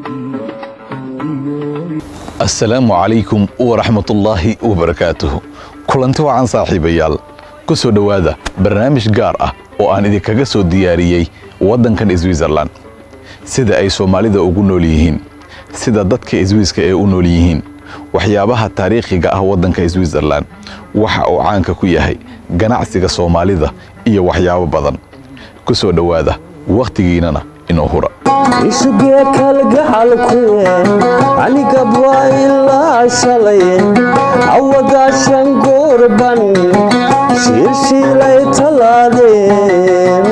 assalaamu calaykum waraxmatullaahi wabarakaatuhu kulanti wacan saaxiibayaal ku soo dhowaada barnaamij gaar ah oo aan idinkaga soo diyaariyey waddankan switzerlan sida ay soomaalida ugu nool yihiin sida dadka swiiska ee u nool yihiin waxyaabaha taariikhiga ah waddanka switzerlan waxa uu caanka ku yahay ganacsiga soomaalida iyo waxyaabo badan ku soo dhowaada wakhtigiinnana inoo hura isugee kalgacalkuye anigabwa ilaa shalay awagaashan guurban shiilshiilay talaadeen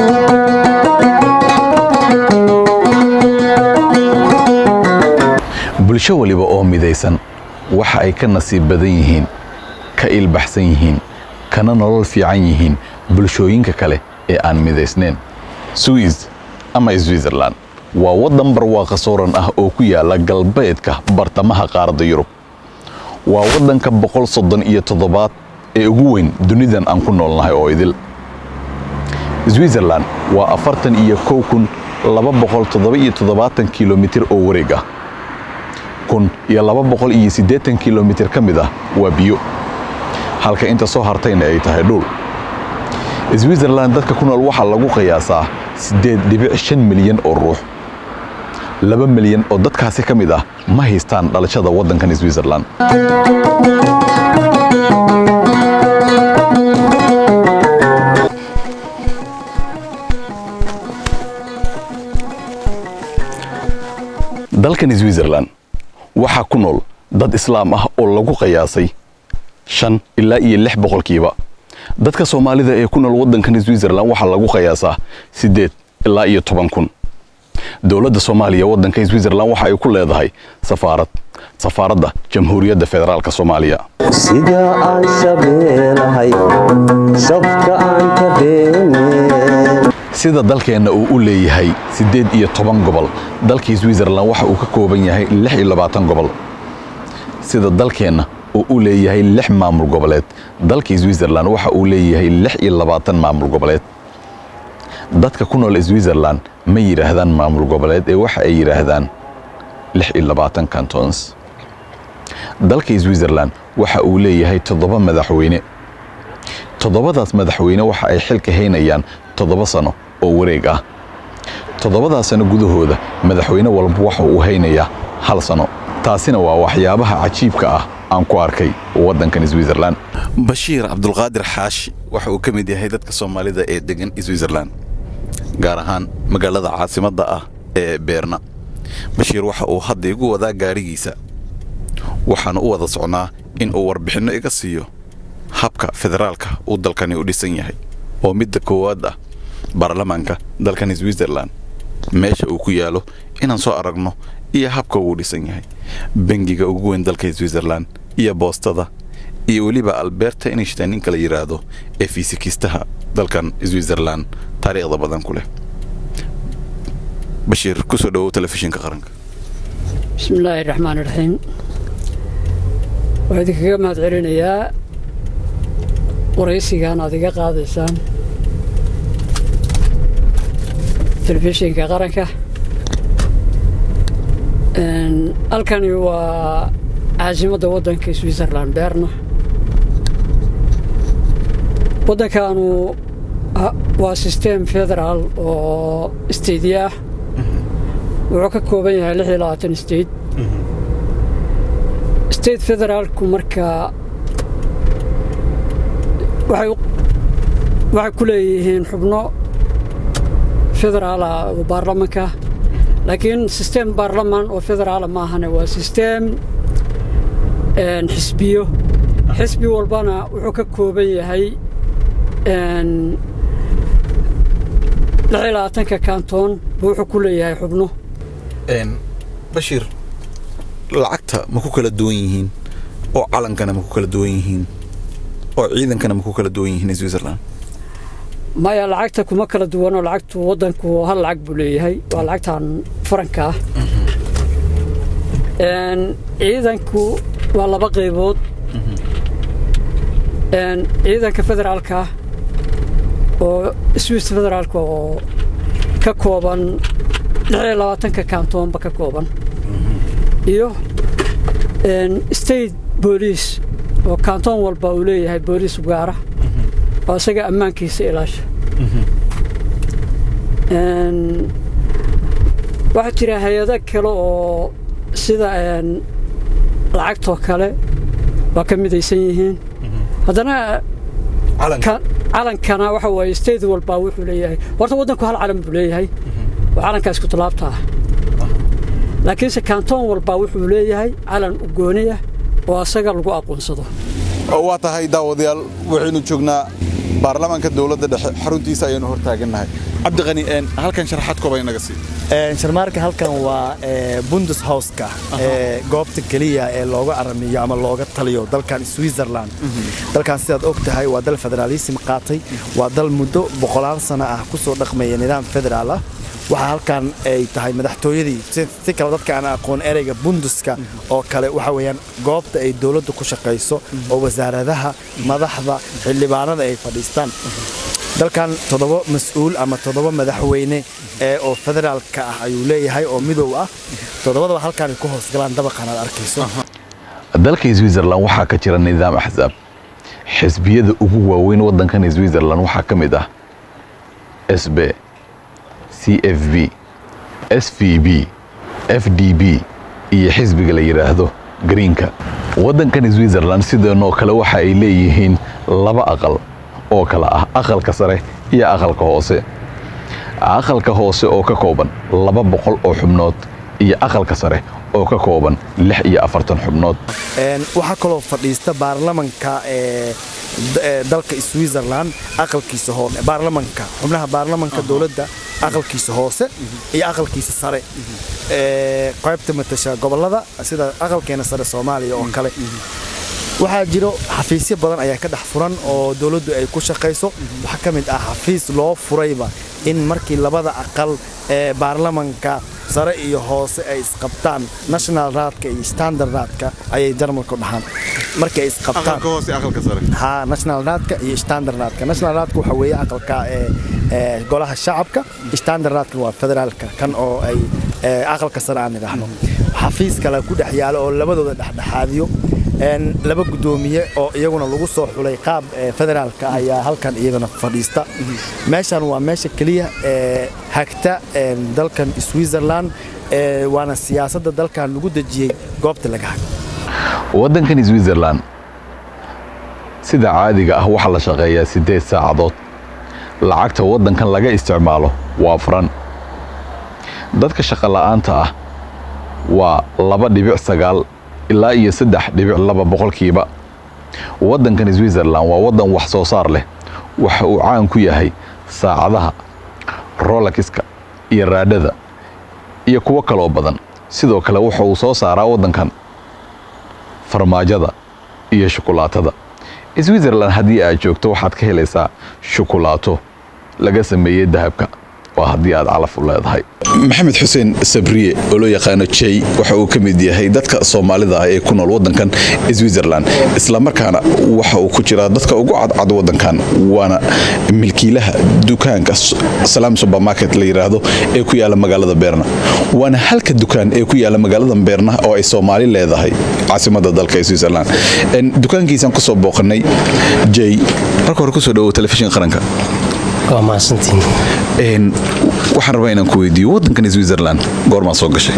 bulsho waliba oo midaysan waxa ay ka nasiib badan yihiin ka ilbaxsan yihiin kana nolol fiican yihiin bulshooyinka kale ee aan midaysnayn swiss ama switzerlan waa waddan barwaaqa sooran ah oo ku yaala galbeedka bartamaha qaaradda yurub waa waddanka boqol soddon iyo toddobaad ee ugu weyn dunidan aan ku noolnahay oo idil switzerlan waa afartan iyo kow kun laba boqol toddoba iyo toddobaatan kilomitir oo wareeg ah kun iyo laba boqol iyo siddeetan kilomitir ka mid ah waa biyo halka inta soo hartayna ay tahay dhul switzerlan dadka ku nool waxaa lagu qiyaasaa siddeed dhibic shan milyan oo ruux laba milyan oo dadkaasi ka mid ah ma haystaan dhalashada waddankan switzerlan dalkan switzerlan waxaa ku nool dad islaam ah oo lagu qiyaasay shan ilaa iyo lix boqolkiiba dadka soomaalida ee ku nool waddankan switzerlan waxaa lagu qiyaasaa siddeed ilaa iyo toban kun dowladda soomaaliya waddanka switzerlan waxa ay ku leedahay safaarad safaaradda jamhuuriyadda federaalk soomaaliya sida aan shabeelahay shabka aan ka dheeneen sida dalkeenna uu u leeyahay siddeed iyo toban gobol dalkii switzerlan waxa uu ka kooban yahay lix iyo labaatan gobol sida dalkeenna uu u leeyahay lix maamul goboleed dalkii switzerlan waxa uu leeyahay lix iyo labaatan maamul goboleed dadka ku nool switzerlan ma yidhaahdaan maamul goboleed ee waxa ay yidhaahdaan lix iyo labaatan cantons dalka switzerlan waxa uu leeyahay toddoba madaxweyne toddobadaas madaxweyne waxa ay xilka haynayaan toddoba sano oo wareeg ah toddobadaas sano gudahooda madaxweyne walba waxa uu haynayaa hal sano taasina waa waxyaabaha cajiibka ah aan ku arkay waddankan switzerlan bashiir cabdulqaadir xaashi waxa uu ka mid yahay dadka soomaalida ee degan switzerlan gaar ahaan magaalada caasimadda ah ee beerna bashiir waxa uu hadda igu wadaa gaadhigiisa waxaana u wada socnaa in uu warbixinno iga siiyo habka federaalka uu dalkani u dhisan yahay oo midda koowaad ah baarlamaanka dalkan switzerlan meesha uu ku yaalo inaan soo aragno iyo habka uu dhisan yahay bangiga ugu weyn dalka switzerlan iyo boostada iyo weliba alberta inishtan ninka la yidhaahdo ee fiisikistaha dalkan switzerlan taariikhda badan ku leh bashiir kusoo dhawow telefishinka qaranka bismi illaahi raxmaan iraxiim waxaa idinkaga mahad celinayaa waraysigan aad iga qaadaysaan telefishinka qaranka halkani waa caasimadda waddanka switzerlan beerna waddankaanu waa system federaal oo stadiya ah wuxuu ka kooban yahay lix iyo labaatan state state federaalku marka waxay ku leeyihiin xubno federaala oo baarlamanka laakiin system baarlaman oo federaala maahane waa system xisbiyo xisbi walbana wuxuu ka kooban yahay lix iyo labaatanka kantoon buu wuxuu ku leeyahay xubno bashiir lacagta ma ku kala duwan yihiin oo calankana ma ku kala duwan yihiin oo ciidankana ma ku kala duwan yihiin switzerland maya lacagta kuma kala duwanoo lacagtu waddanku hal lacag buu leeyahay waa lacagtan faranka ah ciidanku waa laba qaybood ciidanka federaalka oo swiss federaalka oo ka kooban lix iyo labaatanka kaantoonba ka kooban iyo state booliis oo kantoon walba uu leeyahay booliis gaara oo isaga ammaankiisa ilaasha waxaa jira hay-ado kale oo sida lacagtoo kale waa ka midaysan yihiin haddana calankana waxa waaye state walba wuxuu leeyahay horta waddanku hal calan buu leeyahay oo calankaa isku tallaabta ah laakiinse kantoon walba wuxuu leeyahay calan ugooniya oo asaga lagu aqoonsado waa tahay daawadayaal waxaynu joognaa baarlamaanka dowladda dhexe xaruntiisa ayaynu hor taagannahay cabdiqani halkan sharaxaad kooban inaga sii sharmaarka halkan waa bundeshauska goobta keliya ee looga aramiyo ama looga taliyo dalkan switzerland dalkan sidaad og tahay waa dal federaalism qaatay waa dal muddo boqolaal sano ah ku soo dhaqmaya nidaam federaal ah waxaa halkan ay tahay madaxtooyadii si kale dadka aan aqoon ereyga bunduska oo kale waxa weeyaan goobta ay dowladdu ku shaqayso oo wasaaradaha madaxda xildhibaanada ay fadhiistaan dalkan toddoba mas-uul ama toddoba madaxweyne ee oo federaalka ah ayuu leeyahay oo midow ah toddobadaba halkaanay ku hoosgalaan dabaqan aad arkayso dalka switzerland waxaa ka jira nidaam axsaab xisbiyada ugu waaweyn waddankan switzerland waxaa ka mid ah sb c f b s v b f d b iyo xisbiga la yidhaahdo greenka waddankan switzerland sideenoo kale waxa ay leeyihiin laba aqal oo kale ah aqalka sare iyo aqalka hoose aqalka hoose oo ka kooban laba boqol oo xubnood iyo aqalka sare oo ka kooban lix iyo afartan xubnood waxaa kaloo fadhiista baarlamanka dalka switzerland aqalkiisa hoose baarlamanka xubnaha baarlamanka dowladda aqalkiisa hoose iyo aqalkiisa sare qaybta matasha gobolada sida aqalkeena sare soomaaliya oo kale waxaa jiro xafiisyo badan ayaa ka dhex furan oo dowladdu ay ku shaqayso waxaa ka mid ah xafiis loo furayba in markii labada aqal ee baarlamanka sare iyo hoose ay isqabtaan national raadka iyo standard raadka ayay jarmalku dhahaan markii ay isqabtaan ha national raadka iyo standard raadka national raadka waxa weeye aqalka ee golaha shacabka standard raadka waa federaalka kan oo ay aqalka sare aan idhaahno xafiis kale ku dhex yaalo oo labadooda dhexdhexaadiyo laba gudoomiye oo iyaguna lagu soo xulay qaab federaalka ayaa halkan iyagana fadhiista meeshan waa meesha keliya ee hagta dalkan switzerland waana siyaasadda dalkan lagu dejiyey goobta laga hago waddankan switzerland sida caadiga ah waxaa la shaqeeyaa siddeed saacadood lacagta waddankan laga isticmaalo waa furan dadka shaqola'aanta ah waa laba dhibic sagaal ilaa iyo saddex dhibic laba boqolkiiba waddankan switzerland waa waddan wax soo saar leh waxa uu caan ku yahay saacadaha rolakiska iyo raadhada iyo kuwo kaloo badan sidoo kale waxa uu soo saaraa waddankan farmaajada iyo shukulaatada switzerland haddii aad joogto waxaad ka helaysaa shukulaato laga sameeyey dahabka waa haddii aad calaf u leedahay maxamed xuseen sabriye oo loo yaqaano jey waxa uu ka mid yahay dadka soomaalida ah ee ku nool waddankan switzerland islamarkaana waxa uu ku jiraa dadka ugu cadcad waddankan waana milkiilaha dukaanka salaam supermarket la yidhaahdo ee ku yaala magaalada beerna waana halka dukaan ee ku yaala magaalada beerna oo ay soomaali leedahay caasimada dalka switzerland dukaankiisaan kusoo booqanay jey marka hore kusoo dhawow telefishin qaranka waa mahadsantiin waxaan rabaa inaan ku weydiiyo waddankan switzerland goormaa soo gashay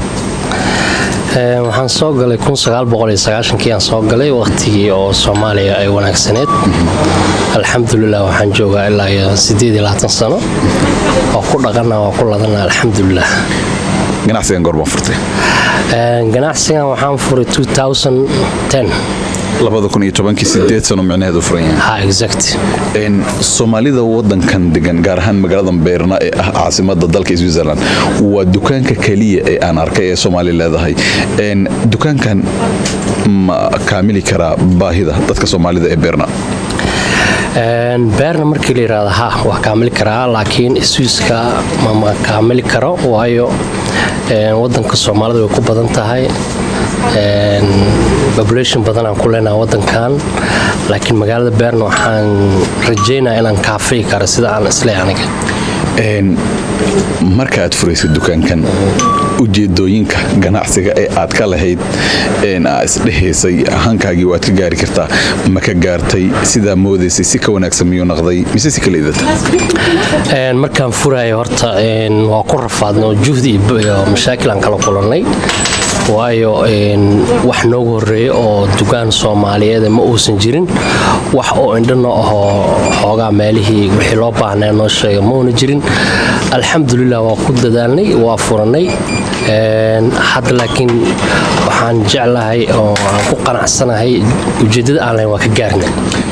waxaan soo galay kii aan soo galay wakhtigii oo soomaaliya ay wanaagsaneed alxamdulilah waxaan joogaa ilaa iyo sano oo ku dhaqana waa ku ladana alxamdulilah ganacsigan goormaa furtay ganacsigan waxaan furay sideed sano micnaheedu furan yahay soomaalida wadankan degan gaar ahaan magaalada beerna ee ah caasimada dalka switzerland waa dukaanka keliya ee aan arkay ee soomaali leedahay dukaankan ma kaamili karaa baahida dadka soomaalida ee beerna beerna markii la yidhaahda ha waa kaamili karaa laakiin swiiska mama kaamili karo waayo wadanka soomaalida way ku badan tahay population badanaan ku leenaha wadankan laakiin magaalada beerna waxaan rajaynaya inaan kaafii karo sida aan isle aniga markaaad furaysa dukaankan ujeedooyinka ganacsiga ee aad ka lahayd aa isdhehaysay hankaagii waad ka gaari kartaa ma ka gaartay sidaa moodaysay si ka wanaagsan miyuu naqday mise si kala idata markaan furaayo horta waa ku rafaadnay oo juhdi iyo mashaakil aan kala kulannay waayo wax noogu horreeya oo dukaan soomaaliyeed ma uusan jirin wax oo indhano ahoo xoogaa meelihii wixii loo baahnaa noo sheega mauna jirin alxamdulilah waa ku dadaalnay waa furannay hadda laakiin waxaan jeclahay oo aan ku qanacsanahay ujeeddada aan lahayn waa ka gaarnay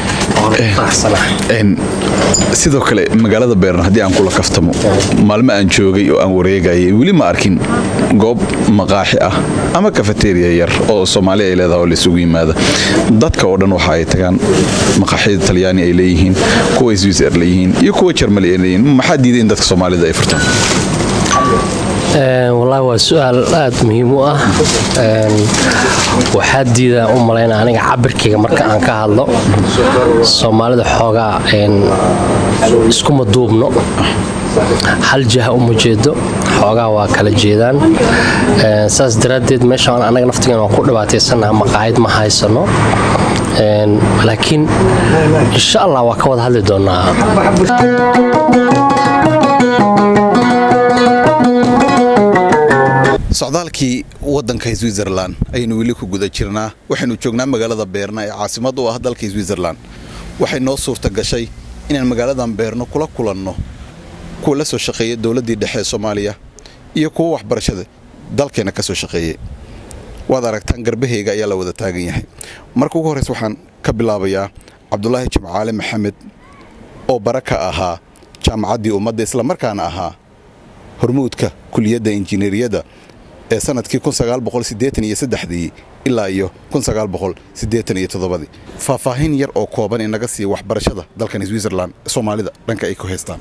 sidoo kale magaalada beeran haddii aan kula kaftamo maalmo aan joogay oo aan wareegayay weli ma arkin goob maqaaxi ah ama kafateriya yar oo soomaali ay leedaha oo laisugu yimaada dadka oo dhan waxa ay tagaan maqaaxyada talyaani ay leeyihiin kuwa swiser leeyihiin iyo kuwa jarmali ay leeyihiin maxaa diiday in dadka soomaalida ay furtaan wallaahi waa su-aal aad muhiim u ah waxaa diidaa u malayna aniga cabirkayga marka aan ka hadlo soomaalida xoogaa iskuma duubno hal jaha uma jeedo xoogaa waa kala jeedaan saas daraaddeed meeshaan annaga naftigan waan ku dhibaataysanaha maqaayad ma haysano laakiin insha allah waa ka wada hadli doonaa socdaalkii wadanka switzerlan ayaynu weli ku guda jirnaa waxaynu joognaa magaalada beerna ee caasimad u ah dalka switzerlan waxay noo suurta gashay inaan magaaladan beerno kula kulanno kuwa la soo shaqeeya dowladdii dhexe ee soomaaliya iyo kuwa waxbarashada dalkeenna ka soo shaqeeyey waad aragtaan garbaheyga ayaa la wada taagan yahay marka ugu horreysa waxaan ka bilaabayaa cabdulaahi jimcaale maxamed oo bara ka ahaa jaamacaddii ummadda islamarkaana ahaa hormuudka kuliyadda injineeriyadda ee sanadkii dii ilaa iyo faahfaahin yar oo kooban inaga siiya waxbarashada dalkan switzerlan soomaalida dhanka ay ku haystaan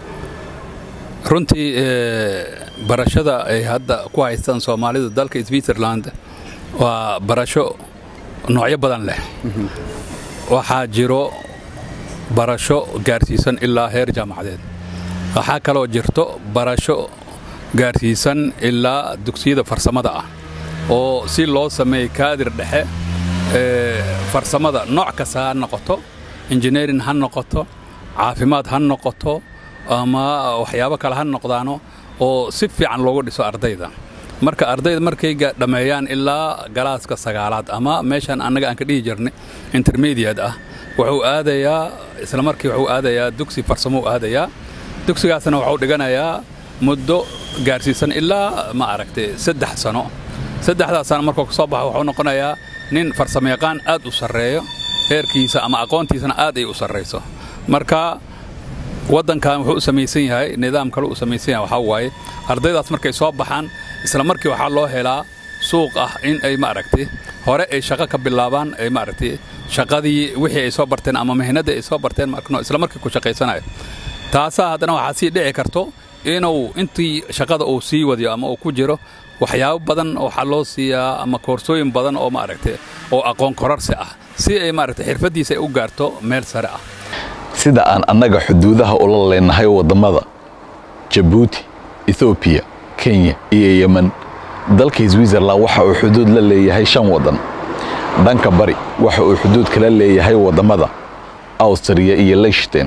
runtii barashada ay hadda ku haystaan soomaalida dalka switzerland waa barasho noocyo badan leh waxaa jiro barasho gaarsiisan ilaa heer jaamacadeed waxaa kaloo jirto barasho gaarsiisan ilaa dugsiyada farsamada ah oo si loo sameeyey kaadir dhexe farsamada nooc kasta ha noqoto injineerin ha noqoto caafimaad ha noqoto ama waxyaabo kale ha noqdaano oo si fiican loogu dhiso ardayda marka ardayda markayga dhammeeyaan ilaa galaaska sagaalaad ama meeshan annaga aan ka dhihi jirnay intermediate ah wuxuu aadayaa isla markii wuxuu aadayaa dugsi farsamou aadayaa dugsigaasna wuxuu dhiganayaa muddo gaarsiisan ilaa ma aragtay saddex sano saddexdaas sano markuu ka soo baxo wuxuu noqonayaa nin farsamayaqaan aad u sarreeyo heerkiisa ama aqoontiisana aad ay u sarrayso marka waddankan wuxuu u samaysan yahay nidaam kale u samaysan yahay waxaa waaye ardaydaas markay soo baxaan isla markii waxaa loo helaa suuq ah in ay maaragtay hore ay shaqo ka bilaabaan ay maaragtay shaqadii wixii ay soo barteen ama mihnadii ay soo barteen markano isla markii ku shaqaysanayo taasaa haddana waxaa sii dhici karto inuu intii shaqada uu sii wadiyo ama uu ku jiro waxyaabo badan waxaa loo siiyaa ama koorsooyin badan oo maaragtay oo aqoon korarsi ah si ay maaragtay xirfaddiisa ay u gaarto meel sare ah sida aan annaga xuduudaha ula leenahay waddamada jabuuti ethoobiya kenya iyo yemen dalka switzerlan waxa uu xuduud la leeyahay shan waddan dhanka bari waxa uu xuduud kala leeyahay waddamada awstriya iyo leyshten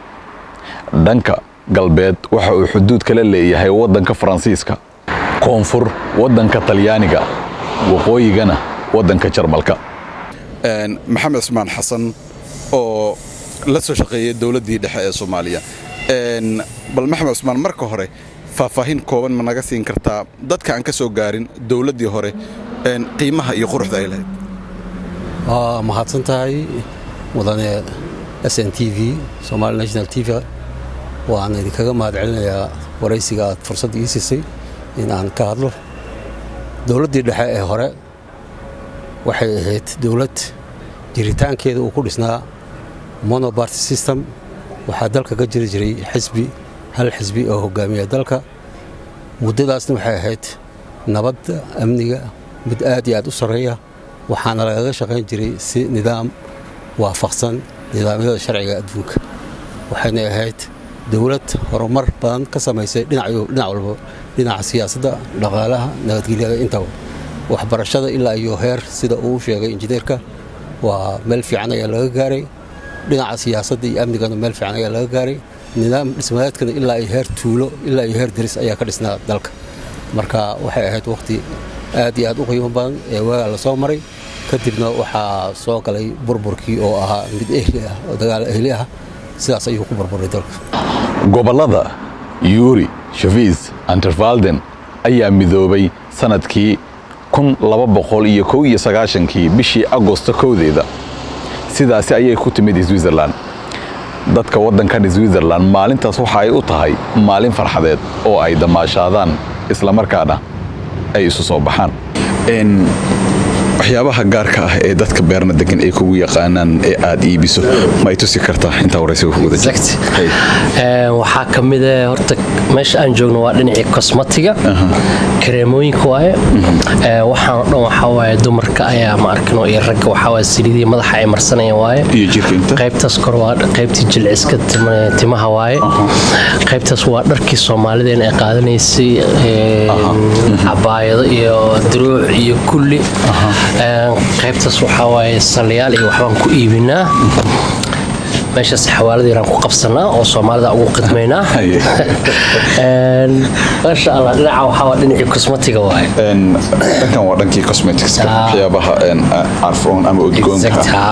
dhanka galbeed waxa uu xuduud kala leeyahay waddanka faransiiska koonfur waddanka talyaaniga waqooyigana waddanka jarmalka maxamed cusmaan xasan oo la soo shaqeeyay dowladdii dhexe ee soomaaliya bal maxamed cusmaan marka hore faahfaahin kooban ma naga siin kartaa dadka aan ka soo gaarin dowladdii hore qiimaha iyo quruxda ay lahayd waa mahadsan tahay mudane s n t v somali national t v waan idinkaga mahad celinayaa waraysiga aad fursadda ii siisay in aan ka hadlo dowladdii dhexe ee hore waxay ahayd dowlad jiritaankeeda uu ku dhisnaa monobarty system waxaa dalka ka jiri jiray xisbi hal xisbi oo hogaamiya dalka muddadaasna waxay ahayd nabadda amniga mid aad iyo aad u sarreeya waxaana lagaga shaqayn jiray si nidaam waafaqsan nidaamyada sharciga adduunka waxayna ahayd dowlad horumar badan ka samaysay dhinac walba dhinaca siyaasadda dhaqaalaha nabadgelyada intaba waxbarashada ilaa iyo heer sida uu sheegay injineerka waa meel fiican ayaa laga gaaray dhinaca siyaasadda iyo amnigana meel fiican ayaa laga gaaray nidaam dhismadeedkana ilaa iyo heer tuulo ilaa iyo heer deris ayaa ka dhisnaa dalka marka waxay ahayd waqti aad iyo aad u qiimo badan ee waagaa la soo maray kadibna waxaa soo galay burburkii oo ahaa mid ehli ah oo dagaal ehli ah sidaas ayuu ku burburay dalka gobollada yuuri shafiis antervalden ayaa midoobay sanadkii kun laba boqol iyo kow iyo sagaashankii bishii agosto kowdeeda sidaasi ayay ku timid switzerland dadka waddankan switzerland maalintaas waxa ay u tahay maalin farxadeed oo ay damaashaadaan islamarkaana ay isu soo baxaan waxyaabaha gaarka ah ee dadka beerna degan ay kugu yaqaanaan ee aad iibiso ma ay tusi kartaa intaa waraysiga kugu waxaa ka mid ah horta meesha aan joogno waa dhinacii kosmatiga kareemooyinka waaye waxaan o dhan waxaa waaye dumarka ayaa ma arkino iyo ragga waxaa waaye saliidii madaxa ay marsanayaan waaye iyo jirka inta qaybtaas kor waa qaybtii jilciska timaha waaye qaybtaas waa dharkii soomaalideena ay qaadanaysay cabaayado iyo duruuc iyo kulli qaybtaas waxaa waaye salyaal iyo waxbaan ku iibinaa meeshaas xawaaladiinaan ku qabsanaa oo soomaalida ugu qidmaynaa maasha allah dhinaca waxaa waa dhinacii cosmetiga waaye dhankan waa dhankii cosmetics waxyaabaha carfoon ama udgoonka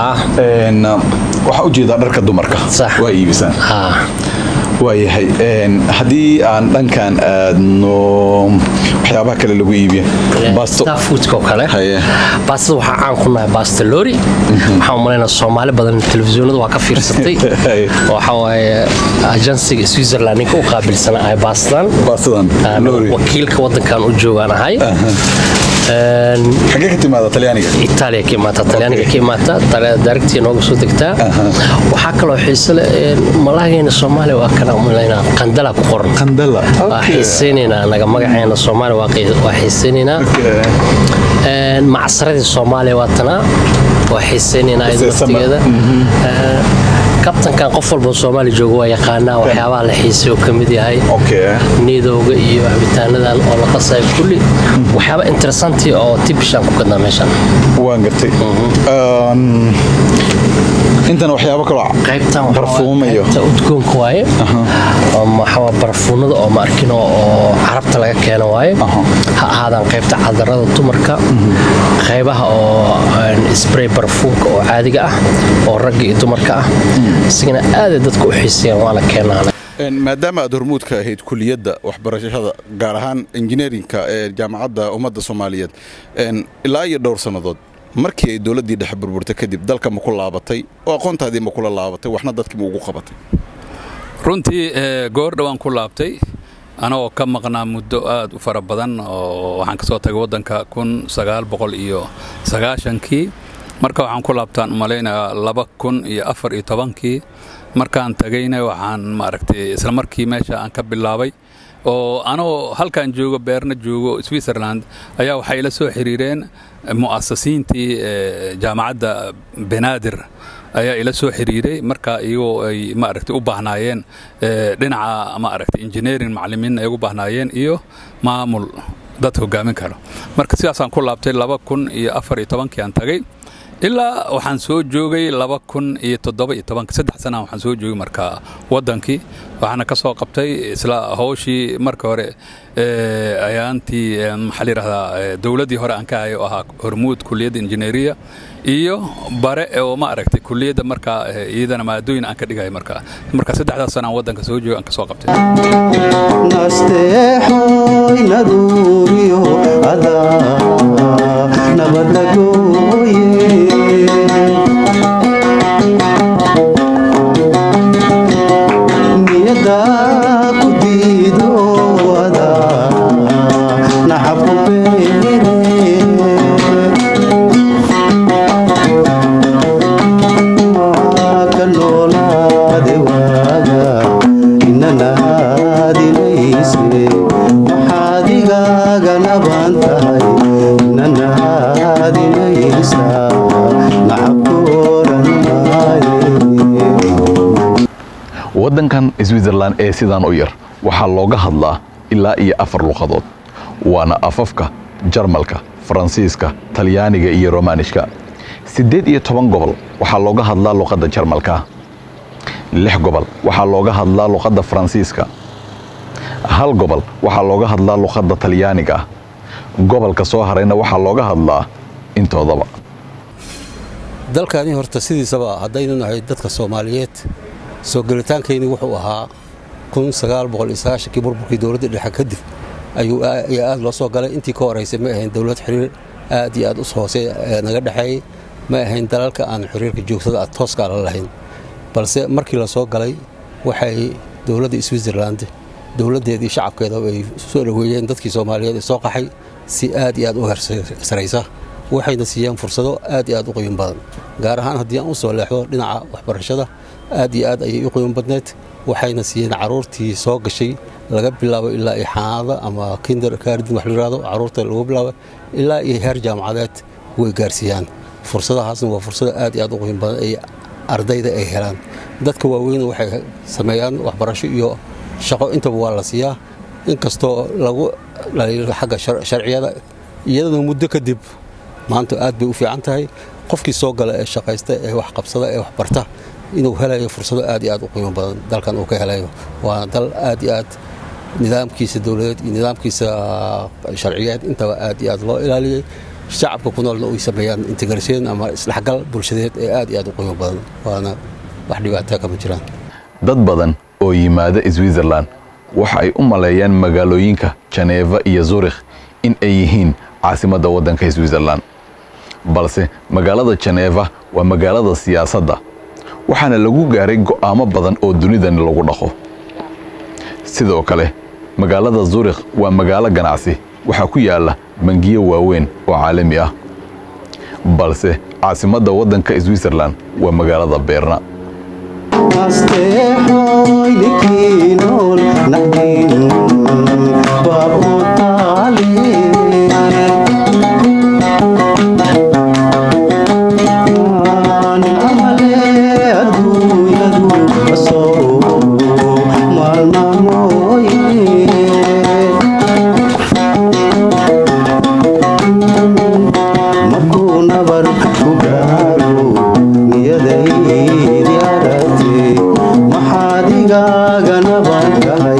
waxaa ujeedaa dharka dumarka waa iibisaan waayahay haddii aan dhankan aadno waxyaabaha kale lagu iibiya foodka oo kale baastada waxaa caan ku nahay baasta lori waxaan umalaynaa soomaali badan telefisyoonada waa ka fiirsatay waxa waaye ajansiga switzerland ninka u qaabilsana ahay baastan wakiilka wadankan u joogaan ahay xagee ka timaada talyaaniga itaaliya ka imaata talyaaniga ka imaata daarigtii nooga soo degtaa waxaa kaloo xiise leh malaageena soomaaliya waa kana umalaynaa qandala ku qoran qandala waa xiisaynaynaa naga magaceena soomaaliya waa xiisaynaynaa macsaradii soomaaliya waa tanaa waa xiisaynaynaa iyada laftigeeda kabtankan qof walba soomaali jooga waa yaqaanaa waxyaabaha la xiisay oo ka mid yahay niidowga iyo cabitaanadan oo la qasayo kulli waxyaaba interessanti oo tibishaan ku gadnaa meeshan waan gartay intan waxyaabo kaloo barfuumayo qaybta udgoonka waaye waxaa barfuunada oo ma arkino oo carabta laga keeno waaye ha ahaadaan qaybta cadarada dumarka qaybaha oo spray barfuunka oo caadiga ah oo ragga iyo dumarka ah isagana aaday dadka u xiisayaan waana keenaana maadaama aad hormuudka ahayd kuliyadda waxbarashada gaar ahaan injineerinka ee jaamacadda ummadda soomaaliyeed ilaa iyo dhowr sannadood markii ay dowladdii dhexe burburtay kadib dalka ma ku laabatay oo aqoontaadii ma kula laabatay waxna dadkii ma ugu qabatay runtii goor dhowaan ku laabtay anagoo ka maqnaa muddo aad u fara badan oo waxaan ka soo tagay waddanka kun sagaal boqol iyo sagaashankii marka waxaan ku laabtaan umalaynayaa laba kun iyo afar iyo tobankii markaan tagayna waxaan maaragtay isla markii meesha aan ka bilaabay oo anoo halkaan joogo beerna joogo switzerland ayaa waxay ila soo xiriireen mu'asasiintii jaamacadda benaadir ayaa ila soo xiriiray marka iyagoo ay maaragtay u baahnaayeen dhinaca maaragtay engineering macallimiin ay ugu baahnaayeen iyo maamul dad hogaamin karo marka sidaasaan ku laabtay laba kun iyo afar iyo tobankii aan tagay ilaa waxaan soo joogay laba kun iyo toddoba iyo tobanka saddex sana waxaan soo joogay marka waddankii waxaana ka soo qabtay isla hawshii marka hore ayaantii maxaa layidhahdaa dowladdii hore aan ka hayay oo ahaa hormuud kuliyadda injineeriya iyo bare oo ma aragtay kuliyadda markaa iyadana maadooyin aan ka dhigaya marka marka saddexdaas sana aan waddanka soo joogay aan ka soo qabtay nasteexoy naduuriyo adaa nabadagooye niyada ku diido adaa naxabu beere ka noolaade waaga inanaadinayse maxaad igaaga naban tahay inanaadinay switzerland ee sidaan u yar waxaa looga hadlaa ilaa iyo afar luqadood waana afafka jarmalka faransiiska talyaaniga iyo romanishka siddeed iyo toban gobol waxaa looga hadlaa luqadda jarmalka lix gobol waxaa looga hadlaa luqadda faransiiska hal gobol waxaa looga hadlaa luqadda talyaaniga gobolka soo harayna waxaa looga hadlaa intoodaba dalkani horta sidiisaba haddaynu nahay dadka soomaaliyeed soo gelitaankayni wuxuu ahaa kii burburkii dowladda dhexe kadib ayuu aad loo soo galay intii ka horeysay ma ahayn dowlad xiriir aad iyo aad u hoose naga dhexeeyey ma ahayn dalalka aan xiriirka joogtada a tooska la lahayn balse markii la soo galay waxay dowladda switzerland dowladdeedii shacabkeeda ay soo dhoweeyeen dadkii soomaaliyeed ee soo qaxay si aad iyo aad u hersaraysa waxayna siiyeen fursado aad iyo aad u qiimo badan gaar ahaan haddii aan u soo leexdo dhinaca waxbarashada aad iyo aad ayay u qiimo badneed waxayna siiyeen caruurtii soo gashay laga bilaabo ilaa iyo xanaanada ama kinder kaardin wax layihahdo caruurta lagu bilaabo ilaa iyo heer jaamacadeed way gaarsiiyaan fursadahaasna waa fursado aad iyo aad u qiimo badan ay ardayda ay helaan dadka waaweyn waxay sameeyaan waxbarasho iyo shaqo intaba waa la siiyaa inkastoo lagu dhaliilo xagga sharciyada iyadana muddo kadib maanta aad bay u fiican tahay qofkii soo gala ee shaqaysta ee wax qabsada ee wax barta inuu helayo fursado aad iyo aad u qiimo badan dalkan uu ka helayo waana dal aad iyo aad nidaamkiisa dowladeed iyo nidaamkiisa sharciyeed intaba aad iyo aad loo ilaaliyey shacabka ku noolna uy sameeyaan integrasyon ama isdhexgal bulshadeed ee aad iyo aad u qiimo badan waana wax dhibaataa kama jiraan dad badan oo yimaada switzerland waxa ay u maleeyaan magaalooyinka janeeva iyo zurikh in ay yihiin caasimadda waddanka switzerland balse magaalada janeeva waa magaalada siyaasadda waxaana lagu gaaray go'aamo badan oo dunidani lagu dhaqo sidoo kale magaalada zurikh waa magaalo ganacsi waxaa ku yaalla bangiyo waaweyn oo caalami ah balse caasimadda waddanka switzerland waa magaalada beerna asteexoy ninkii nool naxdin baab u taali nin amale adduunyadu asoo maalmamooye markuu nabar ku gaaro niyadaydi aragtay maxaad igaaga nabar galay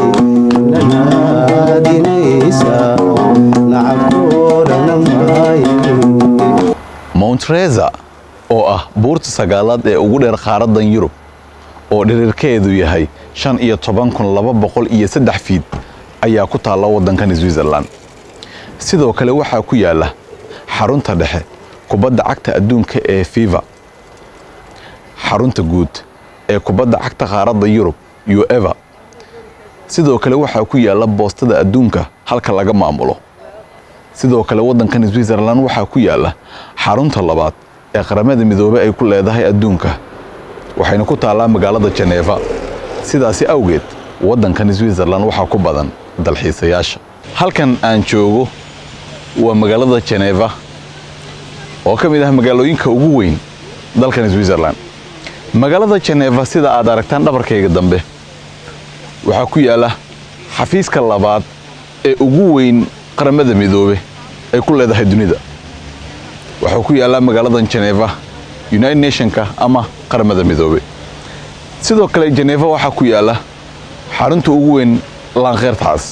nanaadinaysa nacabkoodhana maayo mount reza oo ah buurta sagaalaad ee ugu dheer qaaraddan yurub oo dhirirkeedu yahay shan iyo toban kun laba boqol iyo saddex fiid ayaa ku taalla waddankan switzerland sidoo kale waxaa ku yaalla xarunta dhexe kubadda cagta adduunka ee fifa xarunta guud ee kubadda cagta qaaradda yurub ueva sidoo kale waxaa ku yaalla boostada adduunka halka laga maamulo sidoo kale waddankan switzerland waxaa ku yaalla xarunta labaad ee qaramada midoobey ay ku leedahay adduunka waxayna ku taallaa magaalada janeeva sidaasi awgeed waddankan switzerland waxaa ku badan dalxiisayaasha halkan aan joogo waa magaalada janeeva oo ka mid ah magaalooyinka ugu weyn dalkan switzerland magaalada janeeva sida aad aragtaan dhabarkayga dambe waxaa ku yaalla xafiiska labaad ee ugu weyn qaramada midoobe ay ku leedahay dunida waxaa ku yaallaa magaaladan janeeva united nationka ama qaramada midoobe sidoo kale janeeva waxaa ku yaalla xarunta ugu weyn laankeertaas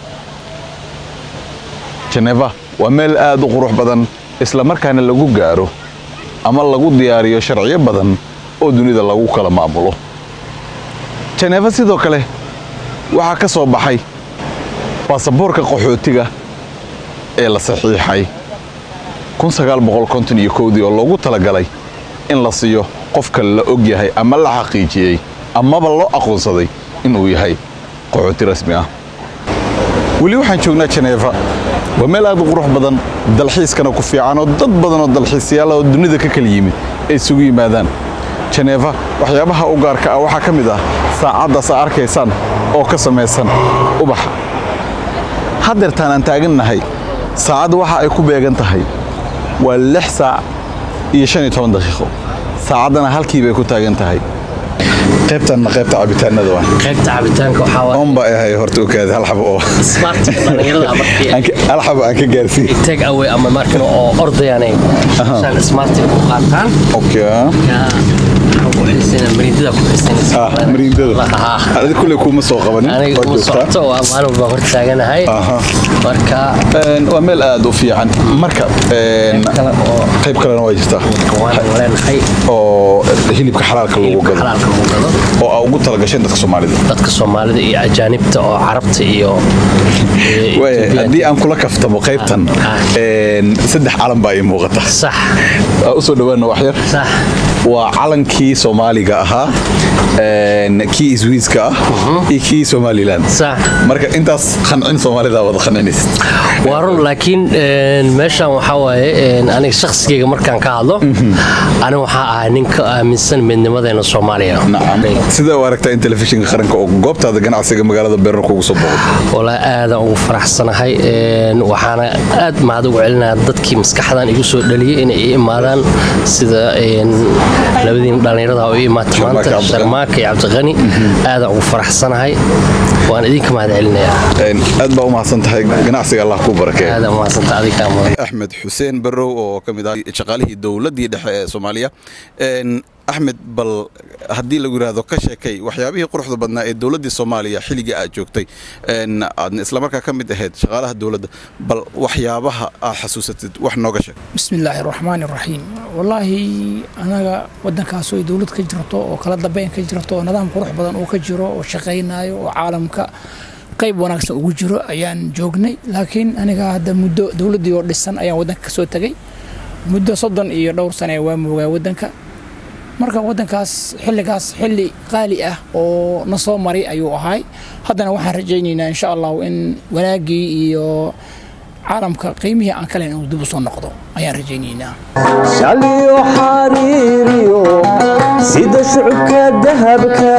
janeeva waa meel aad u qurux badan isla markaana lagu gaaro ama lagu diyaariyo sharciyo badan oo dunida lagu kala maamulo janeeva sidoo kale waxaa ka soo baxay baasaboorka qaxootiga ee la saxiixay dii oo loogu talagalay in la siiyo qofka la og yahay ama la xaqiijiyey amaba loo aqoonsaday inuu yahay qaxooti rasmi ah weli waxaan joognaa janeeva waa meel aad u qurux badan dalxiiskana ku fiican oo dad badan oo dalxiisayaal oo dunida ka kala yimid ay isugu yimaadaan janeeva waxyaabaha u gaarka ah waxaa ka mid ah saacaddaas aa arkaysaan oo ka samaysan ubaxa haddeertaan aan taagannahay saacadda waxa ay ku beegan tahay waa lix saac iyo shan iyo toban daqiiqo saacaddana halkii bay ku taagan tahay qaybtanna qaybta cabitaanada waa qaybta cabitaanka waxaa waa oon baa ahay horta ogaada hal xabo oo smart dhalinyarada markii Aan ka- hal xabo aan ka gaarsiin take away ama markan oo ordayanay shan smart ku qaataan okay yaa waxaan ku xiisayna mariindada ku xiisaynaysa ah mariindada adiga kulley kuma soo qabanin aniga waa kuma joogtaa socoto waa maalin baa hor taaganahay Aha. marka Een, waa meel aad u fiican marka een, kale oo qayb kalena waa jirtaa waan leenahay oo hilibka xalaalka lagu hilibka gado xalaalka lagu gado oo aa ugu talagasheen dadka soomaalida dadka soomaalida iyo ajaanibta oo carabta iyo iyo Waaya, Ethiopian. haddii aan kula kaftamo qaybtan Ah. een, saddex calan baa ii muuqata sax Aa, usoo dhawaana wax yar sax waa calankii soomaaliga ahaa een, kii iswiiska ah iyo kii somalilan sax marka intaas qancin soomaalida wada qancinaysid waa run laakiin een, meeshan waxaa waaye een, aniga shakhsigayga markaan ka hadlo aniga waxaa ahay nin ka aaminsan midnimadeena soomaaliya nacam sida u aragtaa in telefishinka qaranka oo goobtaada ganacsiga magaalada beerna kugu soo boqdo walaa aadaan ugu faraxsanahay een, waxaana aad mahad ugu celinaya dadkii maskaxdan igu soo dhaliyey inay i imaadaan sida een, labadiin dhallinyarada oo i imaata Sharmaake maanta Cabdiqani. sharmaaka iyo cabdiqani aadaan ugu faraxsanahay waan idinka mahad celinayaa Een, aad baa u mahadsan tahay ganacsiga allah kuu barakeeyo aadaan umahadsanta adigaa mudan axmed xuseen barrow oo ka mid ah shaqaalihii dowladdii dhexe ee soomaaliya Een, axmed bal haddii lagu yidhaahdo ka sheekay waxyaabihii quruxda badnaa ee dowladdii soomaaliya xilligii aad joogtay een, aadna islamarkaa ka mid ahayd shaqaalaha dowladda bal waxyaabaha aad xasuusatid wax nooga sheeg بسم الله الرحمن الرحيم والله anaga wadankaas oo dowlad ka jirto oo kala dambeyn ka jirto oo nidaam qurux badan uu ka jiro oo shaqaynayo oo caalamka qayb wanaagsan ugu jiro ayaan joognay laakiin aniga hadda muddo dowladdii oo dhisan ayaan wadanka kasoo tegay muddo soddon iyo dhowr sane waa moogaa wadanka marka wadankaas xilligaas xilli qaali ah oo na soo maray ayuu ahay haddana waxaan rajaynaynaa insha allahu in wanaagii iyo caalamka qiimihii aan ka lahayn inuu dib u soo noqdo ayaan rajaynaynaa shaliyo xariiriyo sida shucubka dahabka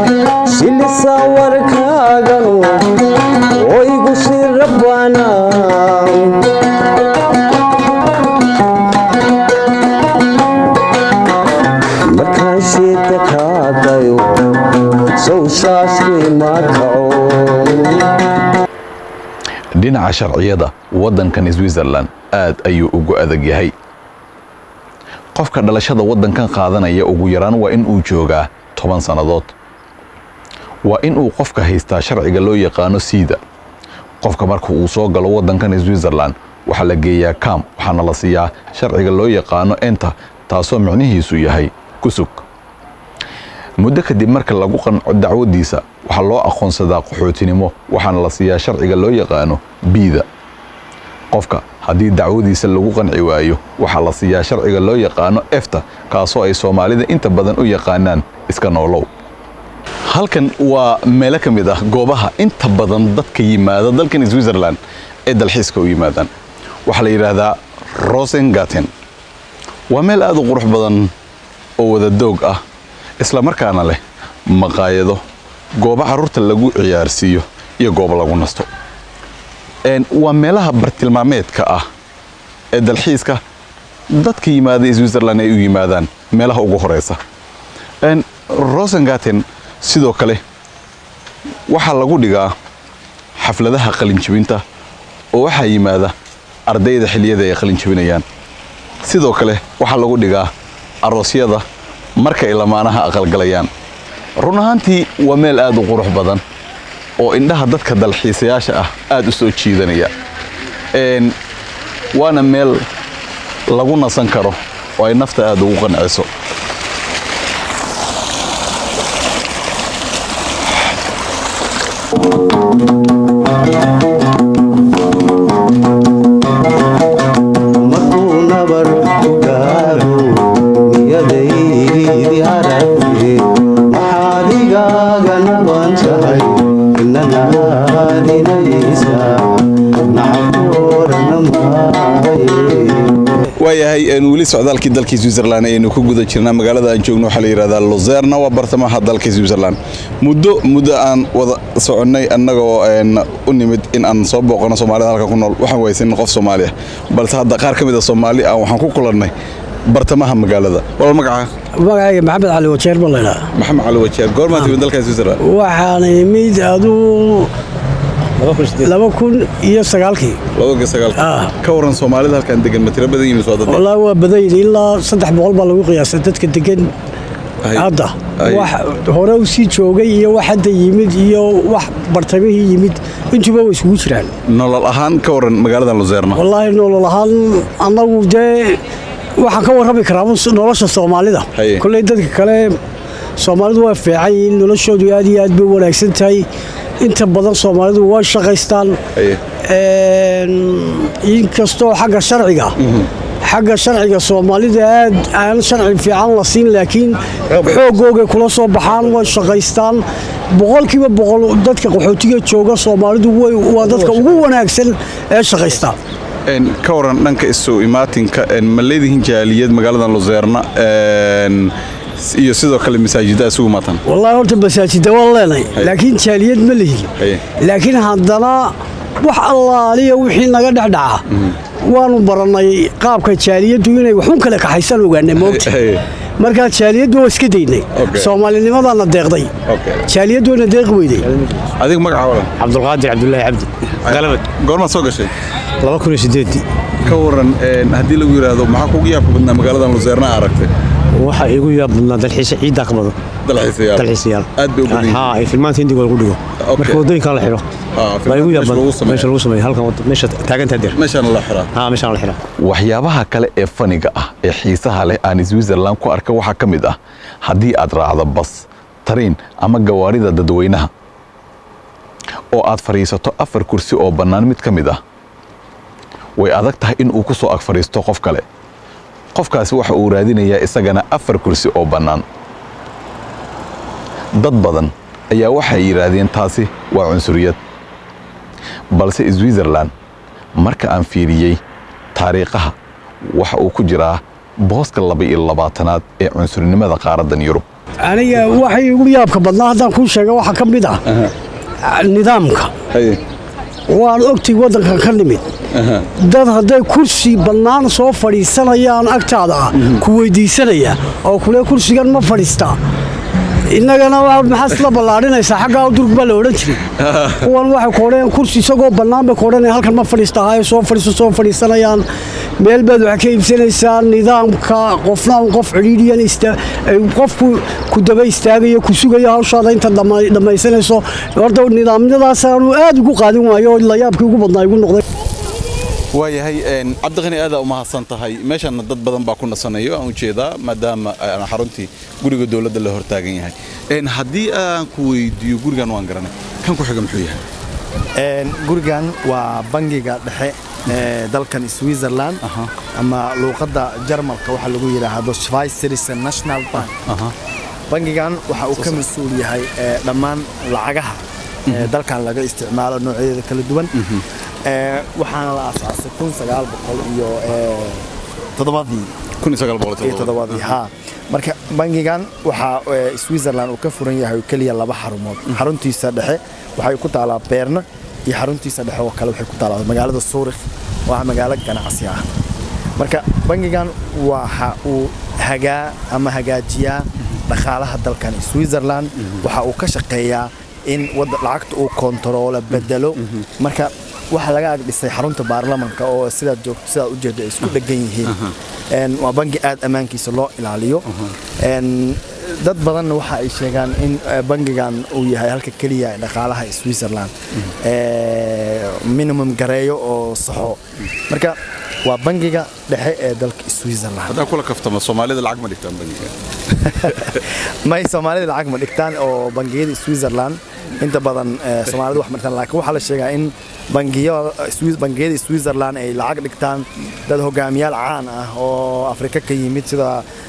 shilisa warkaaganu oo igu shirabana markaan sheeta kaadayo sow shaashkii ma kaco dhinaca sharciyada waddankan switzerland aad ayuu ugu adag yahay qofka dhalashada waddankan qaadanaya ugu yaraan waa in uu joogaa toban sannadood waa in uu qofka haystaa sharciga loo yaqaano siida qofka marka uu soo galo waddankan switzerland waxaa la geeyaa kam waxaana la siiyaa sharciga loo yaqaano enta taasoo micnihiisu yahay kusug muddo kadib marka lagu qanco dacwadiisa waxaa loo aqoonsadaa qaxootinimo waxaana la siiyaa sharciga loo yaqaano biida qofka haddii dacwadiisa lagu qanci waayo waxaa la siiyaa sharciga loo yaqaano efta kaasoo ay soomaalida inta badan u yaqaanaan iska noolow halkan waa meelo ka mid ah goobaha inta badan dadka yimaada dalkan switzerland ee dalxiiska u yimaadaan waxaa la yidhaahdaa rosengaten waa meel aad u qurux badan oo wada doog ah isla markaana leh maqaayado goobo carruurta lagu ciyaarsiiyo iyo goobo lagu nasto Een, waa meelaha bartilmaameedka ah ee dalxiiska dadka yimaada switzerland ay u yimaadaan meelaha ugu horeysa Een, rosengaten sidoo kale waxaa lagu dhigaa xafladaha qalinjibinta oo waxaa yimaada ardayda xilliyada ay qalinjibinayaan sidoo kale waxaa lagu dhigaa aroosyada marka ay lamaanaha aqalgalayaan run ahaantii waa meel aad u qurux badan oo indhaha dadka dalxiisayaasha ah aad u soo jiidanaya Een, waana meel lagu nasan karo oo ay nafta aad ugu qanciso markuu nabar ku gaaro niyadaydi aragti maxaad igaaga naban tahay inanaadinaysa nacaboorana maaye waayahay een, weli socdaalkii dalkii switzerland ayaynu ku guda jirnaa magaalada aan joogno waxaa la yidhahdaa luzerna waa bartamaha dalka switzerland muddo muddo aan wada soconnay annagoo een, u nimid in aan soo booqano soomaalida halka ku nool waxaan waysanin qof soomaali ah balse hadda qaar ka mid a soomaali ah waxaan ku kulannay bartamaha magaalada wal magaca magacayga maxamed cali wajeer baa laydhaa maxamed cali wajeer goormaa timid dalka switzerland waxaan imid aduu laba kun iyo sagaalkii labada sagaal ka waran soomaalida halkan degan ma tiro badan yihiin soo dad wallaahi waa badan yihin ilaa saddex boqol baa lagu qiyaasa dadka degan hadda wax hore u sii joogay iyo wax hadda yimid iyo wax bartamihii yimid intuba way isugu jiraan nolol ahaan ka waran magaaladan luseerna wallaahi nolol ahaan annagu dee waxaan ka warrami karaa nolosha soomaalida kolley dadka kale soomaalidu waa fiican yihiin noloshoodu aad iyo aad bay u wanaagsan tahay inta badan soomaalidu waa shaqaystaan inkastoo xagga sharciga xagga sharciga soomaalida aad aan sharci fiican la siin laakiin xoogoogay kula soo baxaan way shaqaystaan boqolkiiba boqol dadka qaxootiga jooga soomaalidu waa dadka ugu wanaagsan ee shaqaysta ka waran dhanka isu imaatinka ma leedihiin jaaliyad magaaladan luseerna iyo sidoo kale masaajidda isugu maatan wallaahi horta masaajidda waan leenahay laakiin jaaliyad ma lihi laakiin haddana wax allaaliya wixii naga dhexdhaca waanu barannay qaabka jaaliyaddu inay waxun kale kaxaysan ogaanay moogta markaa jaaliyaddu waa iska daynay soomaalinimadaana deeqday jaaliyaddu wayna deeqi weyday adiga magaca waran cabdulqaadir cabdulaahi cabdi galabad goormaad soo gashay laba kun iyo sideedii ka waran haddii lagu yidhaahdo maxaa kugu yaabka badnaa magaaladan luseerna aragtay waxaa igu yaab badnaa dalxiisa ciiddaa ka badan dalxiisayaal aad bay u badan haa ay filmaanta hindiga lagu dhigo marka waddooyinkan la xidho baa igu yaab badan meesha lagu sameeyo halkan meesha taagantaa der meeshaan la xiraa haa meeshaan la xiraa waxyaabaha kale ee faniga ah ee xiisaha leh aan switzerland ku arka waxaa ka mid ah haddii aad raacdo bas tariin ama gawaarida dadweynaha oo aad fadhiisato afar kursi oo bannaan mid ka mid ah way adag tahay in uu ku soo ag fadhiisto qof kale qofkaasi waxa uu raadinayaa isagana afar kursi oo bannaan dad badan ayaa waxay yidhaahdeen taasi waa cunsuriyad balse switzerland marka aan fiiriyey taariikhaha waxa uu ku jiraa booska laba iyo labaatanaad ee cunsurinimada qaaraddan yurub aniga waxay igu yaabka badnaa haddaan kuu sheega waxaa ka mid ah nidaamka waan ogtay waddankan ka nimid dad hadday kursi bannaan soo fadhiisanayaan agtaada ah ku weyddiisanaya oo kule kursigan ma fadhiistaa innagana maxaad isla ballaadhinaysaa xaggaa durg baa la odhan jiray kuwan waxay ku odhanayaan kursi isagoo bannaan bay ku odhanayaan halkan ma fadhiistahaayo soo fadhiiso soo fadhiisanayaan meel baad waxaa ka iibsanaysaa nidaamka qofna un qof cidhiidhiyan qofku ku daba istaagayo ku sugayo hawshaada inta dhammaysanayso horta nidaamyadaasaanu aad ugu qaadin waayo oo layaabkii ugu badnaa igu noqday waayahay cabdiqani aadaa u mahadsan tahay meeshaana dad badan baa ku nasanayo aan ujeedaa maadaama aan xaruntii guriga dowladda la hortaagan yahay haddii aan ku weydiiyo gurigan waan garanay kan ku xiga muxuu yahay gurigan waa bangiga dhexe ee dalkan switzerland ama luuqadda jarmalka waxaa lagu yidhaahdo schweizerischen national bank bangigan waxa uu ka mas-uul yahay dhammaan lacagaha dalkan laga isticmaalo noocyadeeda kala duwan waxaana la aasaasay kun sagaal boqol iyo toddobadii iyo toddobadii haa marka bangigan waxaa switzerland uu ka furan yahay oo keliya laba xarumood xaruntiisa dhexe waxay ku taalaa beerna iyo xaruntiisa dhexe oo kale waxay ku taalaa magaalada suurikh oo ah magaalo ganacsi ah marka bangigan waxa uu hagaa ama hagaajiyaa dhaqaalaha dalkan switzerland waxa uu ka shaqeeyaa in lacagta uu kontaroolo bedelo marka waxaa laga ag dhisay xarunta baarlamanka oo sidaad joogto sidaad ujeedo ay isku dhegan yihiin waa bangi aad ammaankiisa loo ilaaliyo dad badanna waxa ay sheegaan in bangigan uu yahay halka keliya dhaqaalaha switzerland minimum gareeyo oo saxo marka waa bangiga dhexe ee dalka switzerland haddaa kula kaftama soomaalida lacag ma dhigtaan bangiga may soomaalida lacag ma dhigtaan oo bangiyada switzerland inta badan soomaalida wax ma dhigtaan laakiin waxaa la sheegaa in bangiyada switzerland ay lacag dhigtaan dad hogaamiyaal caan ah oo afrika ka yimid sida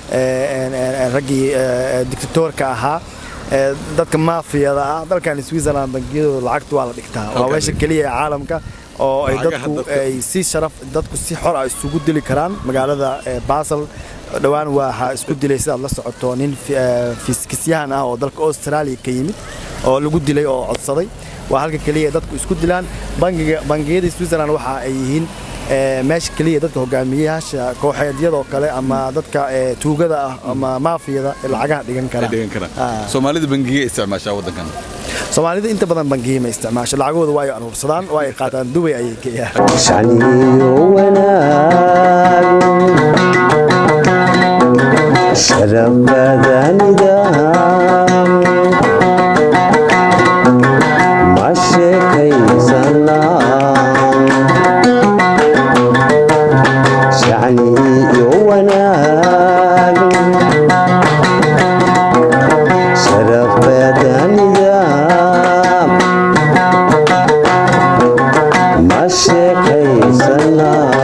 raggii dictatorka ahaa dadka maafiyada ah dalkan switzerland bangiyadooda lacagta waa la dhigtaa waa meesha keliya ee caalamka oo ay dadku ay si sharaf dadku si xor ah isugu dili karaan magaalada basel dhowaan waxaa isku dilay sidaad la socoto nin fiskisyahan ah oo dalka australia ka yimid oo lagu dilay oo codsaday waa halka keliya dadku isku dilaan bangiyada switzerland waxa ay yihiin ee, meesha keliya dadka hogaamiyayaasha kooxeedyadoo kale ama dadka ee, tuugada ah ama maafiyada ee lacagaha dhigan kara Ah. soomaalida bangiga isticmaashaa waddankan soomaalida inta badan bangiye ma isticmaasho lacagahooda waa ay aruursadaan waa ay qaataan dubay ayay geeyaan shacniyo wanaag sharafada nidaam ma sheekaysanaa shacniyo wanaag sharafada nidaam ma sheekaysanaa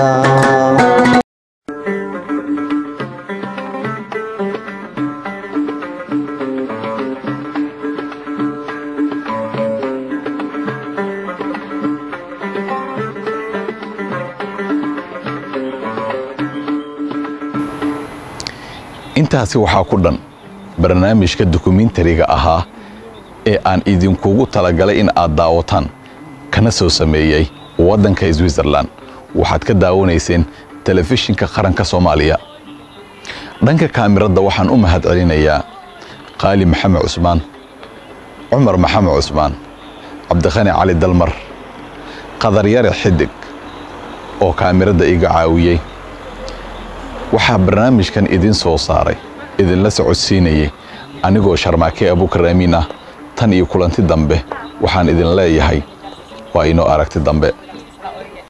intaasi waxaa ku dhan barnaamijka dokumentariga ahaa ee aan idinkugu talagalay in aad daawataan kana soo sameeyey waddanka switzerland waxaad ka daawanayseen telefishinka qaranka soomaaliya dhanka kaamiradda waxaan u mahad celinayaa qaali maxamed cusmaan cumar maxamed cusmaan cabdikhani cali dalmar qadaryare xidig oo kaamiradda iga caawiyey waxaa barnaamijkan idin soo saaray idinla socodsiinayay anigoo sharmaake abuukar amiin ah tan iyo kulanti dambe waxaan idin leeyahay waa inoo aragti dambe